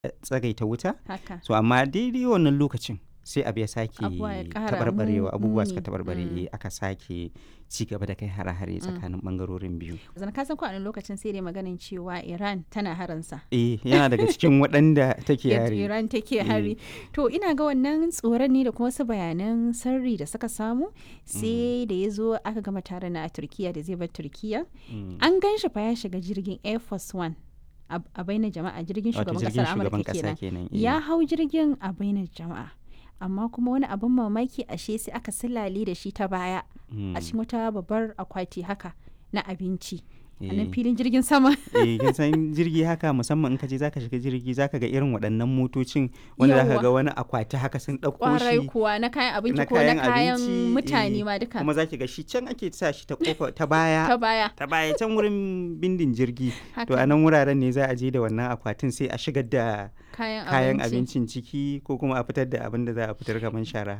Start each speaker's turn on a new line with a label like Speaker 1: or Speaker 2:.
Speaker 1: tsagaita wuta
Speaker 2: haka
Speaker 1: so amma daidai wannan lokacin sai abu ya sake
Speaker 2: Abubuwa ya ƙara
Speaker 1: taɓarɓarewa
Speaker 2: mu-
Speaker 1: abubuwa suka
Speaker 2: muni.
Speaker 1: taɓarɓare
Speaker 2: Mm.
Speaker 1: eh, aka sake ci gaba da kai hare-hare tsakanin ɓangarorin biyu
Speaker 2: zan ka san ko a wani lokacin sai dai maganin cewa Iran tana haransa
Speaker 1: eh yana daga cikin waɗanda take
Speaker 2: yadda
Speaker 1: yare
Speaker 2: Iran take hari to ina ga wannan tsoron ne da kuma wasu bayanan sirri da suka samu sai da ya zo aka gama taron na a Turkiya da zai bar Turkiya
Speaker 1: Mm.
Speaker 2: an gan shi fa ya shiga jirgin Air Force One a a bainar jama'a jirgin
Speaker 1: wato
Speaker 2: shugaban
Speaker 1: jirgin
Speaker 2: kasar
Speaker 1: shugaban
Speaker 2: Amurka
Speaker 1: ƙasa
Speaker 2: kenan
Speaker 1: kenan eh.
Speaker 2: ya hau jirgin a bainar jama'a amma kuma wani abin mamaki ashe sai aka silale da shi ta baya
Speaker 1: Mm.
Speaker 2: a cikin wata babbar akwati haka na abinci a
Speaker 1: Eh.
Speaker 2: nan filin jirgin sama
Speaker 1: eh kin san jirgi haka musamman in ka je zaka shiga jirgi zaka ga irin waɗannan motocin wanda zaka
Speaker 2: Yawwa.
Speaker 1: ga wani akwati haka sun ɗauko
Speaker 2: kwarai
Speaker 1: shi
Speaker 2: kuwa na kayan abinci
Speaker 1: na
Speaker 2: ko na
Speaker 1: kayan
Speaker 2: kayan
Speaker 1: abinci,
Speaker 2: mutane
Speaker 1: eh,
Speaker 2: ma duka
Speaker 1: kuma zaki ga shi can ake sa shi ta kofa ta baya
Speaker 2: ta baya
Speaker 1: ta baya can wurin bindin jirgi to
Speaker 2: haka
Speaker 1: a nan wuraren ne za a je da wannan akwatin sai a shigar da
Speaker 2: kayan
Speaker 1: kayan
Speaker 2: abinci
Speaker 1: abincin ciki ko kuma a fitar da abin da za a fitar kamar shara